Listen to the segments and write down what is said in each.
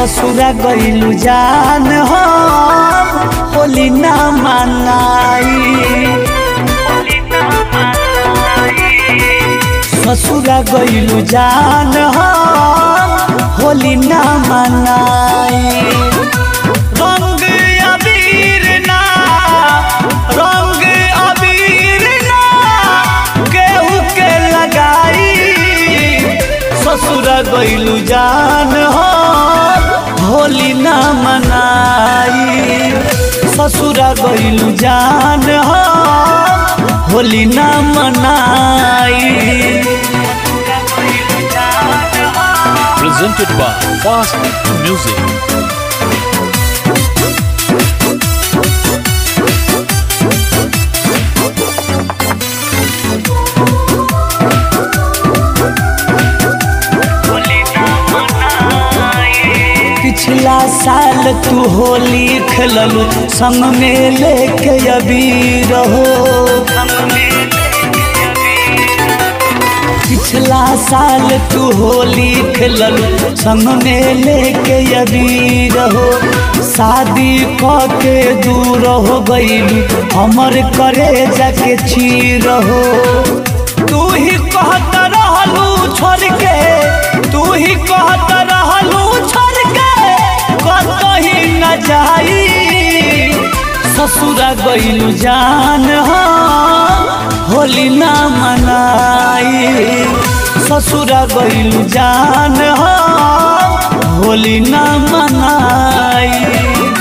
ससुरा गईलू जान हम होली ना मनाई ससुरा गईलू जान हम होली ना मनाई रंग अबीर ना रंग अबीर ना केहू के लगाई ससुरा गईलू जान हो होली ना मनाई ससुरा गईलू जान हो होली ना मनाई presented by Fast Music. पिछला साल तू होली खेललू संग में लेके अबीर हो पिछला साल तू होली खेललू संग में लेके अबीर हो शादी क के दूर हो गईलू हमर करे जाके चीर हो तू ही कहत रहलू छोड़ के तू ही कहत रहलू छोड़ के कतही न जाई ससुरा गईलू जान हो होली ना मनाई ससुरा गईलू जान हो होली ना मनाई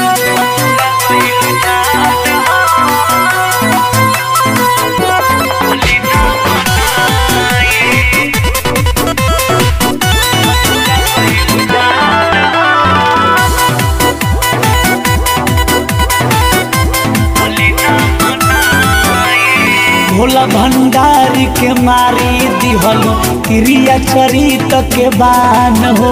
भोला भंडारी के मारी दिहलू क्रिया चरित के बान हो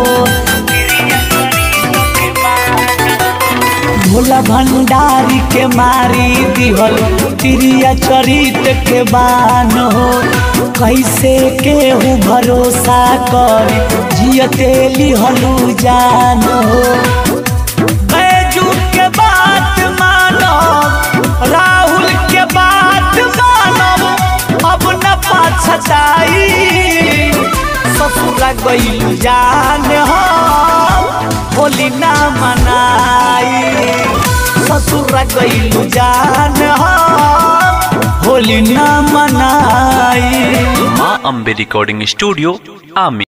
भोला भंडारी के मारी दिहलू क्रिया चरित के बान हो कैसे केहू भरोसा कर जियते लिहलू जान हो बैजू के बात मानो राहुल के बात मानो अब न पाछताई ससुरा गईलू जान हो होली ना मनाई ससुरा गईलू जान हो होली ना मनाई Ma Ambe Recording Studio, Ami.